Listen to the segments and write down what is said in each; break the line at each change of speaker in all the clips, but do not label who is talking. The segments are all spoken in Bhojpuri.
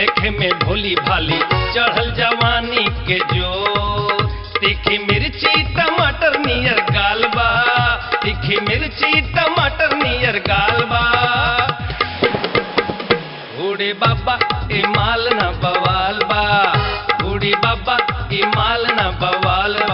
देखे में भोली भाली चढ़ल जवानी के जो तीखी मिर्ची टमाटर नियर गालबा तीखी मिर्ची टमाटर नियर गालबा बूढ़ी बाबा ई माल न बवाल बा बूढ़ी बाबा ई माल न बवाल बा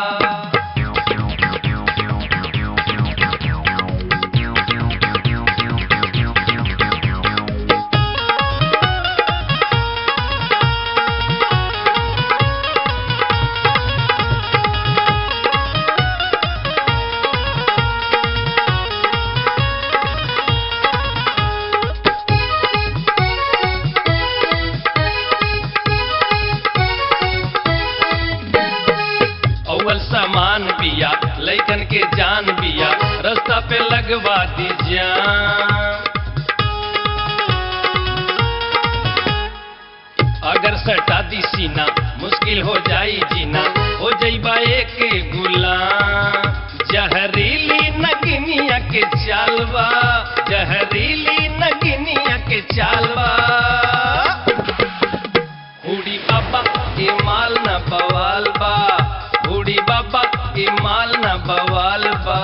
अव्वल सामान बिया लैकन के जान बिया रास्ता पे लगवा दी जान अगर सटा दी सीना मुश्किल हो जाई जीना हो जईबा एक गुलाम जहरीली नगिनिया के चालवा जहरीली नगिनिया के चालवा बूढ़ी बाबा ई माल न बवाल बा बूढ़ी बाबा ई माल न बवाल बा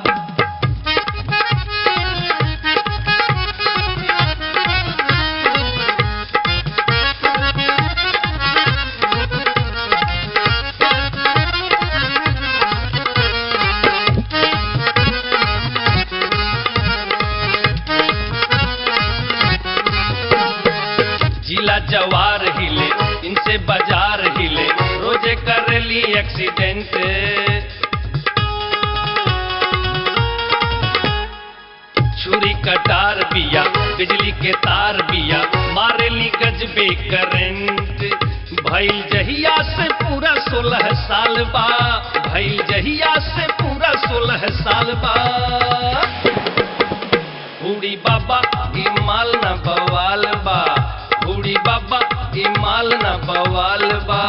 जिला जवार हिले इनसे बाजार हिले रोजे कर ली एक्सीडेंट छुरी कटार बिया बिजली के तार बिया मारे ली गजबे करंट भइल जहिया से पूरा सोलह साल बा भइल जहिया से पूरा सोलह साल बा बूढ़ी बाबा ई माल न बवाल बा बूढ़ी बाबा ई माल न बवाल बा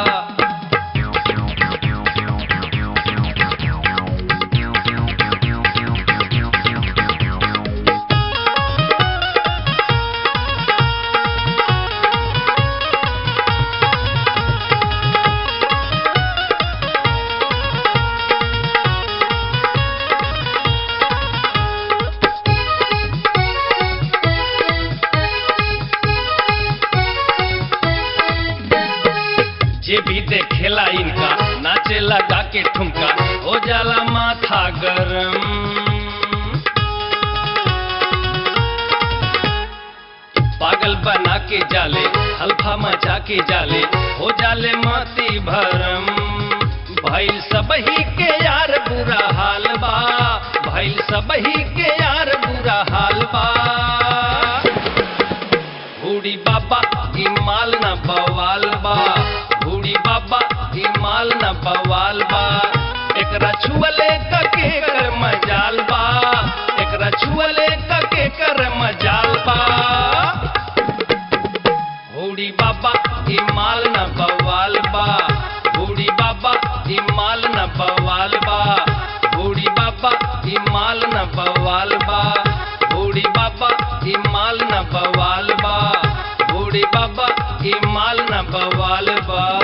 जे भी देखेला इनका नाचे लगा के ठुमका हो जाला माथा गरम पागल बना के जाले हल्फा मचा के जाले हो जाले माती भरम भइल सबही के यार बुरा हाल बा भइल सबही के यार बुरा हाल बा बूढ़ी बाबा ई माल न बवाल बा बूढ़ी बाबा ई माल न बवाल बा एकरा छुअले कके कर मजाल बा एकरा छुअले कके कर मजाल बा बूढ़ी बाबा ई माल न बवाल बा बूढ़ी बाबा ई माल न बवाल बा बूढ़ी बाबा ई माल न बवाल बा बूढ़ी बाबा ई माल न बवाल बा बूढ़ी बाबा ई माल न बवाल बा